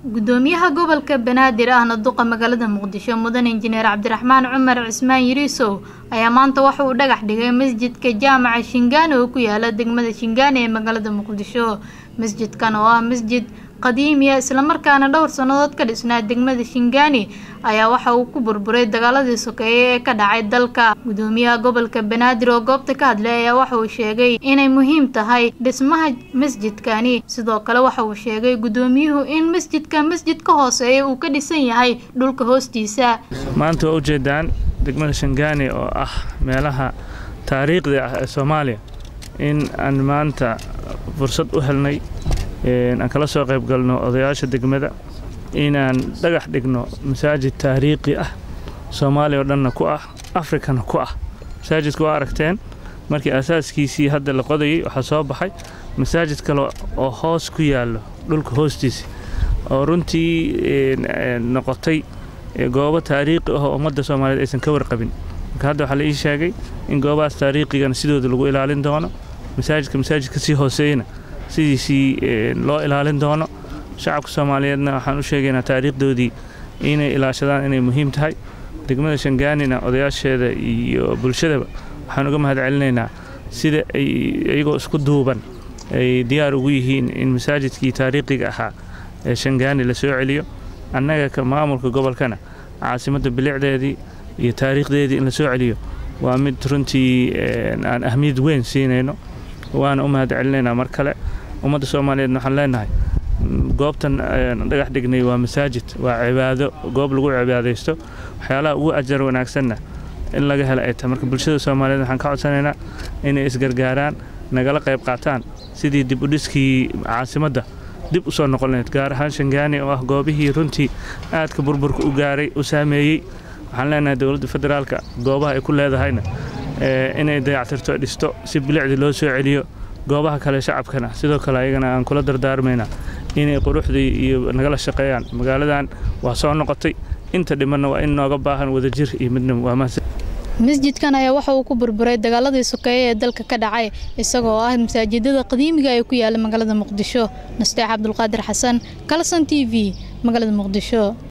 gudoomiyaha gobolka banaadir ahna duqa magaalada muqdisho mudan injineer cabdiraxmaan cumar cismaan yiriisow ayaa maanta waxa uu dhagax dhigay masjidka jaamaca shingaani oo ku yaala degmada shingaani ee magaalada muqdisho masjidkan oo ah masjid qadiimiya islamarkaana dhowr sannadood ka dhisnaa degmada shingaani ayaa waxa uu ku burburay dagaaladii sokeeye ee ka dhacay dalka gudoomiyaha gobolka banaadir oo goobta ka hadlay ayaa waxa uu sheegay inay muhiim tahay dhismaha masjidkani sidoo kale waxa uu sheegay gudoomiyuhu in masjidka masjid ka hooseeya uu ka dhisan yahay dhulka hoostiisa maanta waa ujeedaan degmada shangaani oo ah meelaha taariikhda ah ee soomaaliya in aan maanta fursad u helnay aan kala soo qayb galno odayaasha degmada inaan dhagax dhigno masaajid taariikhi ah soomaaliya oo dhanna ku ah afrikana ku ah masaajidka waa aragteen markii asaaskiisii hadda la qodayay waxaa soo baxay masaajid kale oo hoos ku yaallo dhulka hoostiisa oo runtii noqotay goobo taariikhi ah oo ummadda soomaaliyeed aysan ka warqabin marka hadda waxaa la ii sheegay in goobahaas taariikhigana sidooda lagu ilaalin doono masaajidka masaajid ka sii hooseeyana sidiisii loo ilaalin doono shacabka soomaaliyeedna waxaan u sheegaynaa taariikhdoodii inay ilaashadaan inay muhiim tahay degmada shangaanina odayaasheeda iyo bulshadaba waxaan uga mahad celinaynaa sida ay iyagoo isku duuban ay diyaar ugu yihiin in masaajidkii taariikhiga ahaa ee shangaani la soo celiyo annaga ka maamulka gobolkana caasimadda bilicdeedii iyo taariikhdeedii in la soo celiyo waa mid runtii aan ahmiyad weyn siinayno waana u mahad celinaynaa mar kale ummadda soomaaliyeedna waxaan leenahay goobtan dhagax dhignay waa masaajid waa cibaado goob lagu cibaadaysto waxyaalaha ugu ajar wanaagsanna in laga hela ay tahay marka bulshada soomaaliyeed waxaan ka codsanaynaa inay isgargaaraan nagala qayb qaataan sidii dib u dhiskii caasimadda dib u soo noqon lahayd gaar ahaan shangaani oo ah goobihii runtii aadka burburka u gaaray u saameeyey waxaan leenahay dowladda federaalka goobaha ay ku leedahayna inay dayactirto dhisto si bilicdii loo soo celiyo goobaha kale shacabkana sidoo kale ayagana aan kula dardaarmaynaa inay quruxdii iyo nagala shaqeeyaan magaaladan waa soo noqotay inta dhimanna waa in nooga baahan wadajir iyo midnimo waa mahadsan masjidkan ayaa waxa uu ku burburay dagaaladii sokeeye ee dalka ka dhacay isagoo ah masaajidada qadiimiga ee ku yaala magaalada muqdisho nasteex cabdulqaadir xasan kalson t v magaalada muqdisho